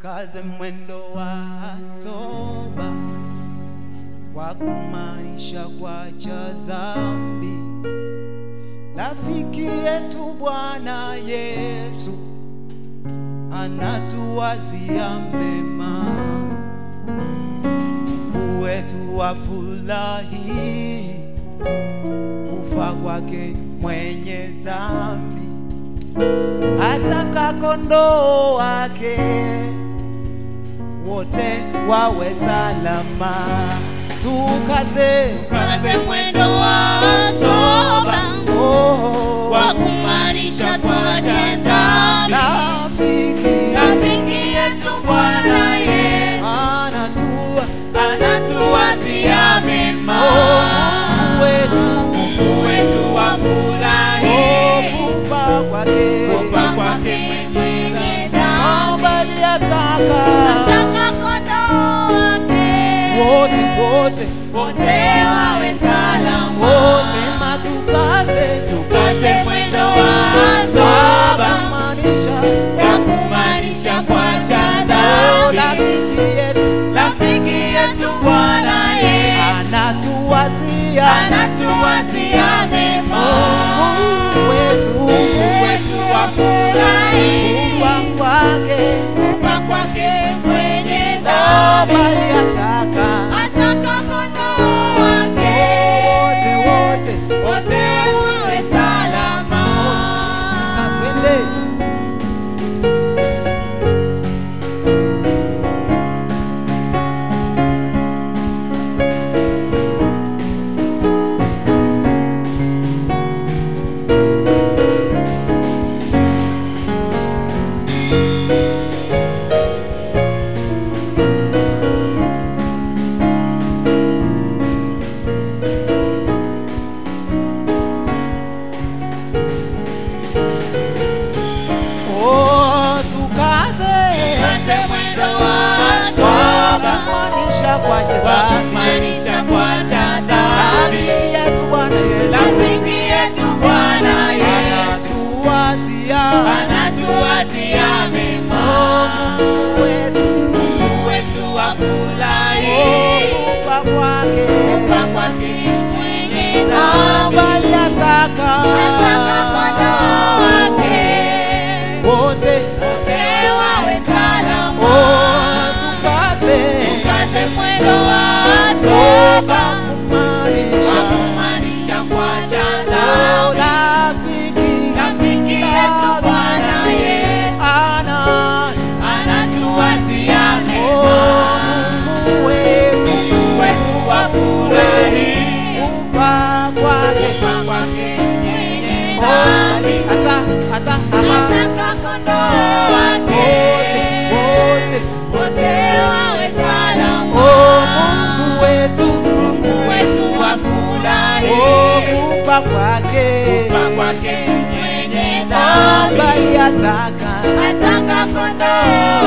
tukaze mwendo wa toba kwa kumaanisha kwacha zambi. Rafiki yetu Bwana Yesu anatuwazia mema, wetu wafurahi kufa kwake mwenye zambi, ataka kondoo wake wote wawe salama. Tukaze Tukaze mwendo wa toba oh, kwa kumaanisha twache dhambi. rafiki Rafiki yetu Bwana Yesu anatua anatuwazia mema, Mungu wetu Mungu wetu wafurahi oh, kufa kwake kufa kwake mwenye dhambi. bali ataka Ataka kondoo wake wote wote wote wawe salama. oh, sema tukaze Tukaze mwendo wa toba maanisha ya kumaanisha kwacha oh, dhambi. rafiki yetu Rafiki yetu Bwana Yesu anatuwazia anatuwazia mema, Mungu wetu Mungu wetu wafurahi kufa kwake kufa kwake mwenye oh, dhambi. bali ataka Ataka kondoo wake wote wote wote wawe salama. Twende. Oh, tukaze Tukaze mwendo wa toba kumaanisha kwache kwa zambi. kumaanisha kwacha dhambi. Rafiki yetu Bwana Yesu Rafiki yetu Bwana Yesu anatuwazia anatuwazia mema, Mungu wetu Mungu wetu wafurahi kufa kwake kufa kwake mwenye na dhambi. bali ataka Ataka kondoo wake wote wote wawe salama. oh, tukaze Tukaze mwendo wa toba kumaanisha kwa kumaanisha kwacha oh, dhambi. rafiki Rafiki yetu Bwana Yesu ana anatuwazia mema, oh, Mungu wetu Mungu wetu wafurahi kufa kwake kufa kwake mwenye oh, dhambi. hata hata hata Ataka kondoo wake wote wote wote wawe salama. oh, Mungu wetu Mungu wetu wafurahi oh, kufa kwake kufa kwake mwenye oh, dhambi. bali ataka Ataka kondoo